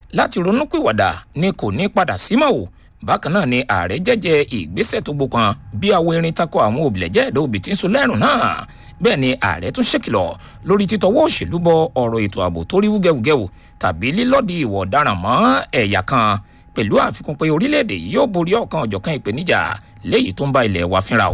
láti ronúpìwàdà ni kò ní padà símọ́ o bákan náà ni ààrẹ jẹ́jẹ́ ìgbésẹ̀ tó gbókan bí àwọn erin tako àwọn òbílẹ̀jẹ́ ẹ̀dá òbí tí ń so lẹ́rùn náà bẹ́ẹ̀ ni ààrẹ tún ṣèkìlọ̀ lórí títọwọ́ òṣèlú bọ ọ̀rọ̀ ètò ààbò tó rí wúgẹ́wúgẹ́wò tàbí lílọ́ọ̀dì ìwọ̀ ọ̀daràn mọ́ ẹ̀yà kan pẹ̀lú àfikún pé orílẹ̀-èdè yìí yóò borí ọ̀kan ọ̀jọ̀kan ìpèníjà léyìí tó ń bá ilẹ̀ wa fínra o.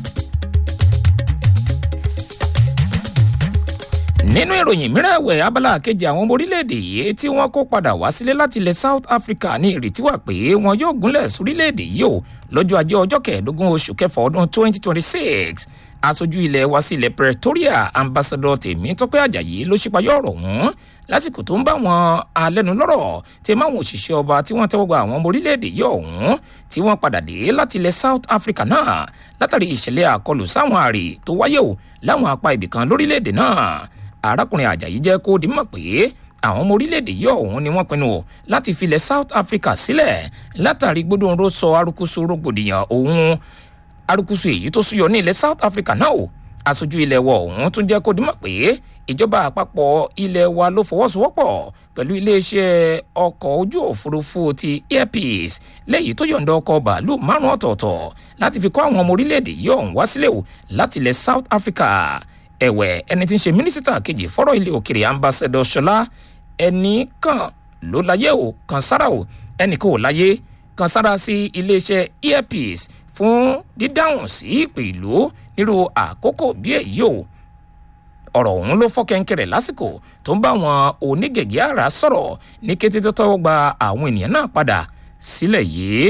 nínú ìròyìn mìíràn ẹ̀wẹ̀ abala kejì àwọn ọmọ orílẹ̀-èdè yìí tí wọ́n kó padà wá sílé láti ilẹ̀ south africa ní ìrètí wà pé wọn yóò gúnlẹ̀ sórílẹ̀-èdè yìí o lọ́jọ́ ajé ọjọ́ kẹẹ̀ẹ́dógún oṣù kẹfà ọdún 2026 aṣojú ilẹ̀ wa sí ilẹ̀ pretoria ambassador tèmítọ́pẹ́ ajayi ló ṣípayọ́ ọ̀rọ̀ ọ̀hún lásìkò tó ń bá wọn alẹ́nulọ́rọ̀ tí máwọn òṣìṣẹ́ ọba tí wọ́n tẹ́wọ́ gba àwọn ọmọ orílẹ̀-èdè yìí ọ̀hún tí wọ́n padà dé láti ilẹ̀ south africa náà látàrí ìṣẹ̀lẹ̀ àkọlù sáwọn àrè tó wáyé o láwọn apá ibìkan lórílẹ̀-èdè náà arákùnrin ajayi jẹ́ kó di mọ̀ pé àwọn ọmọ orílẹ̀-èdè yìí ọ̀hún ni wọ́n pinnu láti filẹ̀ south africa sílẹ̀ látàrí gbódòǹró sọ arukusu rògbòdìyàn òun arukusu èyí tó súyọ ní ilẹ̀ south africa náà o aṣojú ilẹ̀ wọ ọ̀hún tún jẹ́ kó di mọ̀ pé ìjọba àpapọ̀ ilẹ̀ wa ló fọwọ́sowọ́pọ̀ pẹ̀lú iléeṣẹ́ ọkọ̀ ojú òfurufú ti airpeace lẹ́yìn tó yọ̀ǹda ọkọ̀ bàálù márùn ọ̀tọ̀ọ̀tọ̀ láti fi kọ́ àwọn ọmọ orílẹ̀-èdè yìí ọ̀hún wá sílẹ̀ o láti ilẹ̀ south africa ẹ̀wẹ̀ ẹni tí ń ṣe mínísítà kejì fọ́rọ̀ ilé òkèrè ambassador ṣọlá ẹnì kan ló láyé o kan sára o ẹnì kan ò láyé kan sára sí iléeṣẹ́ airpeace fún dídáhùn sí ìpè ìlú nírú àkókò bí èyí o ọ̀rọ̀ ọ̀hún ló fọ́ kẹ́ńkẹ́rẹ́ lásìkò tó ń bá àwọn onígègé àrà sọ̀rọ̀ ní kété tó tọ́wọ́ gba àwọn ènìyàn náà padà sílẹ̀ yìí.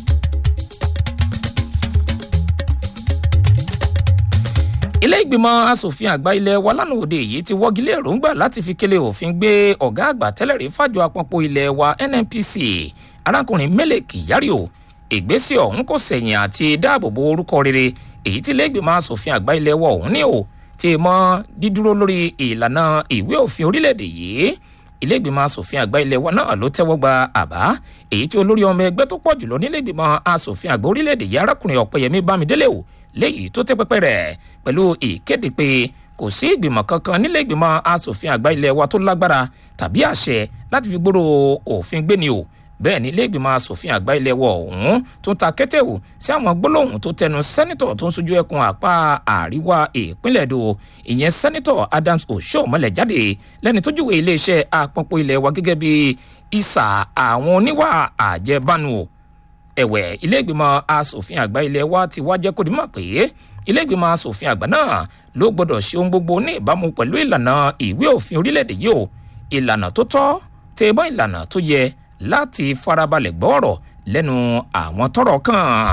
ilé ìgbìmọ̀ asòfin àgbà ilé wa lánàá òde yìí ti wọ́gilé èròǹgbà láti fi kélé òfin gbé ọ̀gá àgbà tẹ́lẹ̀rí fàjọ àpapọ̀ ilé wa nnpc arákùnrin mele kyari o ìgbésẹ̀ ọ̀hún kò sẹ̀yìn àti dáàbòbò orúkọ rere èyí tí ilé ìgbìmọ̀ asòfin àgbà ilé wa ọ̀hún ní o ti mọ dídúró lórí ìlànà ìwé òfin orílẹ̀-èdè yìí ilé ìgbìmọ̀ asòfin àgbà ilé wa náà ló tẹ́wọ́ gba àbá èyí tí olórí ọmọ ẹgbẹ́ tó pọ̀ jùlọ nílé ìgbìmọ̀ asòfin àgbà orílẹ̀-èdè yìí arákùnrin ọ̀pẹ̀yẹmí bámidélé o léyìí tó tẹ́ pẹ́pẹ́ rẹ̀ pẹ̀lú ìkéde pé kò sí ìgbìmọ̀ kankan nílé ìgbìmọ̀ asòfin àgbà ilé wa tó lágbára tàbí àṣẹ láti fi gbòòrò òfin gbéni o bẹ́ẹ̀ ni ilé ìgbìmọ̀ asòfin àgbà ilé wa ọ̀hún tó ń ta kẹ́tẹ́ o sí àwọn gbólóhùn tó tẹnu sẹ́nitọ̀ tó ń sojú ẹkùn àpá àríwá ìpínlẹ̀ èdò ìyẹn sẹ́nitọ̀ adams osomole jáde lẹ́ni tó júwèé iléeṣẹ́ àpapọ̀ ilé wa gẹ́gẹ́ bí ìsà àwọn oníwà àjẹbánu o ẹ̀wẹ̀ ilé ìgbìmọ̀ asòfin àgbà ilé wa ti wá jẹ́ kó di mọ̀ pé ilé ìgbìmọ̀ asòfin àgbà náà ló gbọ́dọ̀ ṣe ohun gbogbo ní ìbámu pẹ̀lú ìlànà ìwé òfin orílẹ̀-èdè yìí o ìlànà tó tọ́ tẹ̀bọ́n ìlànà tó yẹ láti farabalẹ̀ gbọ́ ọ̀rọ̀ lẹ́nu àwọn tọrọ kàn.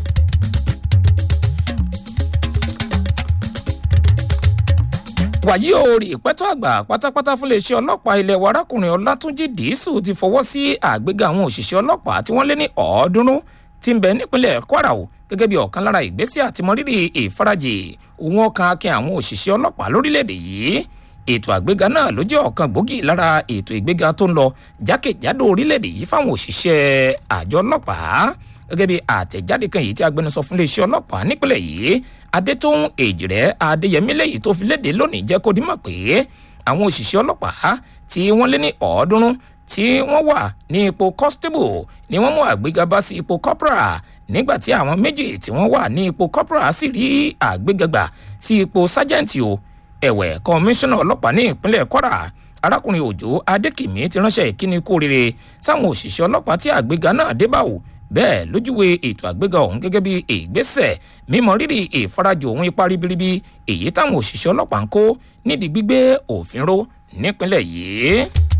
wàyí o rí ìpẹ́tọ́ àgbà pátápátá fún iléeṣẹ́ ọlọ́pàá ilẹ̀ wa arákùnrin ọlátúnjì dìísù ti fọwọ́ sí àgbéga àwọn òṣìṣẹ́ ọlọ́pàá tí wọ́n lé ní ọ̀ọ́dúnrún tí ń bẹ nípínlẹ̀ kwara o gẹ́gẹ́ bí ọ̀kan lára ìgbésẹ̀ àtìmọ́rírì ìfarajì òun ọkàn akin àwọn òṣìṣẹ́ ọlọ́pàá lórílẹ̀‐èdè yìí ètò àgbéga náà ló jẹ́ ọ̀kan gbòógì lára ètò ìgbéga tó ń lọ jákèjádò orílẹ̀‐èdè yìí fáwọn òṣìṣẹ́ àjọ ọlọ́pàá gẹ́gẹ́ bí àtẹ̀jáde kan yìí tí agbẹnusọ fún iléeṣẹ́ ọlọ́pàá nípínlẹ̀ yìí adétóhùn èjìrẹ́ adéyẹmí lẹ́yìn tó fi léde lónìí jẹ́ kó dímọ̀ pé àwọn òṣìṣẹ́ ọlọ́pàá tí wọ́n lé ní ọ̀ọ́dúnrún tí wọ́n wà ní ipò constable ni wọ́n mú àgbéga bá sí ipò corporal nígbà tí àwọn méjì tí wọ́n wà ní ipò corporal sì rí àgbéga gbà sí ipò sergeant o ẹ̀wẹ̀ kọmíṣánná ọlọ́pàá ní ìpínlẹ̀ kwara arákùnrin òjò adékìmí ti ránṣẹ́ ìkíni kú rere sáwọn òṣìṣẹ́ ọlọ́pàá tí àgbéga náà dé bá wò bẹ́ẹ̀ lójúwe ètò àgbéga ọ̀hún gẹ́gẹ́ bí ìgbésẹ̀ mímọ rírì ìfarajì òun ipa ribiribi èyí táwọn òṣìṣẹ́ ọlọ́pàá ń kó nídìí gbígbé òfin ró nípínlẹ̀ yìí.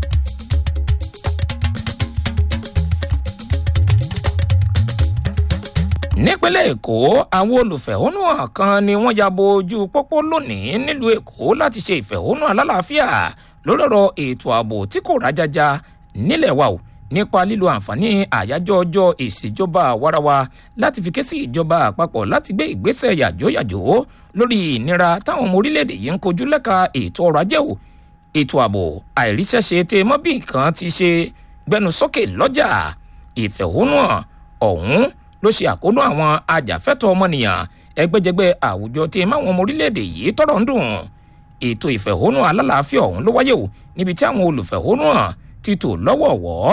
nípínlẹ̀ èkó àwọn olùfẹ̀hónúhàn kan ni wọ́n ya bo ojú pópó lónìí nílùú èkó láti ṣe ìfẹ̀hónú alálàáfíà lórí ọ̀rọ̀ ètò ààbò tí kò rájájá nílẹ̀ wa o nípa lílo àǹfààní àyájọ́ ọjọ́ ìṣèjọba àwarawa láti fi ké sí ìjọba àpapọ̀ láti gbé ìgbésẹ̀ yàjóyàjó lórí ìnira táwọn ọmọ orílẹ̀-èdè yìí ń kojú lẹ́ka ètò ọrọ̀ ajé o ètò ààbò àìríṣẹ́ṣe tẹ mọ́ bí nǹkan ti ṣe gbẹnu sókè lọ́jà ìfẹ̀hónúhàn ọ̀hún ló ṣe àkóónú àwọn ajàfẹ́tọ̀ ọmọnìyàn ẹgbẹ́jẹgbẹ́ àwùjọ tí máwọn ọmọ orílẹ̀-èdè yìí tọrọ ń dùn ètò ìfẹ̀hónú alálàáfíà ọ̀hún ló wáyé o níbi tí àwọn olùfẹ̀hónúhàn ti tò lọ́wọ̀ọ̀wọ́